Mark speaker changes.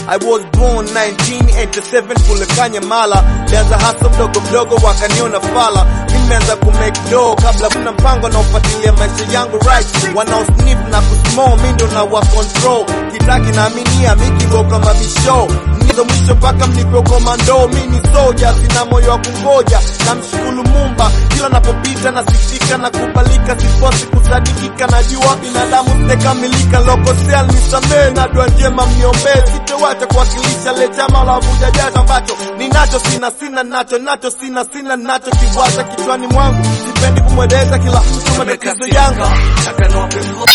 Speaker 1: I was born 1987 kule Kanyamala, lianza hasa mdogo mdogo wakaniona fala. Nimeanza kumake dough kabla kuna mpango na ufuatilia maisha yangu right, wanao sniff na kusmall, mi ndo na wa control kitaki naaminia mikigo kama bisho nizo mwisho mpaka mnipe komando. Mi ni soja, sina moyo wa kungoja, namshukuru Mumba kila napopita nasikika na kubalika, sikosi kusadikika, najua binadamu sijakamilika, lokosea nisamee na dua njema mniombee, sitowacha kuwakilisha le chama la vuja jasho ambacho ninacho sina sina nacho nacho sina sina nacho kiwaza kichwani mwangu, sipendi kumweleza kila mtu matatizo yangu